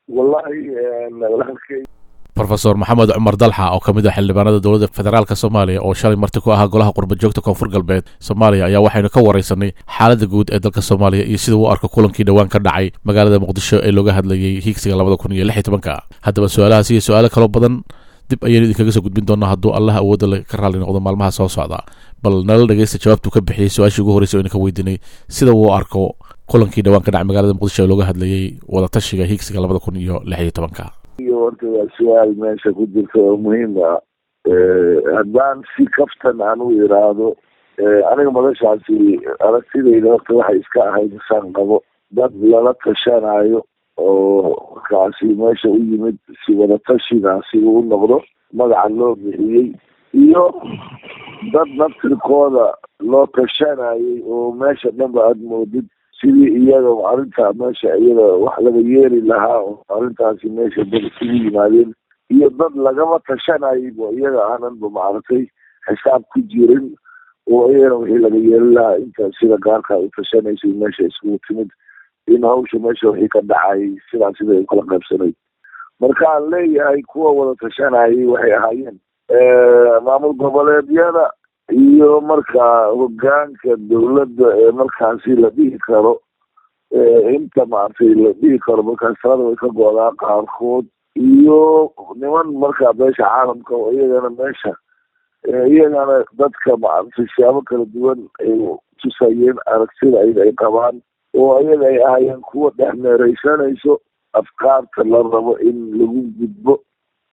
wallahi walaalkay rofeor maxamed cumar dalxa oo ka mid ah xildhibaanada dowladda federaalk soomaaliya oo shalay marti ku ahaa golaha qurba joogta koonfur galbeed soomaaliya ayaa waxaynu ka waraysanay xaaladda guud ee dalka soomaaliya iyo sida uu arko kulankii dhowaan ka dhacay magaalada muqdisho ee looga hadlayay hiigsiga labada kun iyo lix iyo tobanka haddaba su-aalahaas iyo su-aalo kaloo badan dib ayaynu idinkaga soo gudbin doonaa hadduu allah awoodda ka raalli noqdo maalmaha soo socda bal nala dhegeysta jawaabtuu ka bixiyey su-aashii ugu horreysay o idinka weydiinay sida uu arko kulankii dhowaan ka dhacay magaalada muqdisho ee looga hadlayay wadatashiga hiigsiga labada kun iyo lix iyo tobanka iyo horta waa su-aal meesha ku jirta oo muhiim ah haddaan si kaftan aan u iraahdo aniga madashaasi aragtidayda horta waxay iska ahayd isaan qabo dad lala tashanayo oo markaasi meesha u yimid si wadatashigaasi uu noqdo magaca loo bixiyey iyo dad naftirkooda loo tashanayay oo meesha dhanba aada moodid sidii iyaga arrintaa meesha iyada wax laga yeeri lahaa oo arrintaasi meesha dad isugu yimaadeen iyo dad lagama tashanaybo iyaga aananba maaragtay xisaab ku jirin oo iyagana wixii laga yeeri lahaa inta sida gaarka u tashanaysay meesha iskugu timid in hawsha meesha wixii ka dhacay sidaa sida u kala qaybsanayd marka aan leeyahay kuwa wada tashanayay waxay ahaayeen maamul goboleedyada iyo markaa hogaanka dawladda ee markaasi la dhihi karo inta maaragtay la dhihi karo markaas talada way ka go-daa qaarkood iyo niman markaa beesha caalamka oo iyagana meesha iyagana dadka maaragtay siyaabo kala duwan ay tusayeen aragtida ayaga ay qabaan oo iyaga ay ahaayeen kuwa dhex meereysanayso afkaarta la rabo in lagu gudbo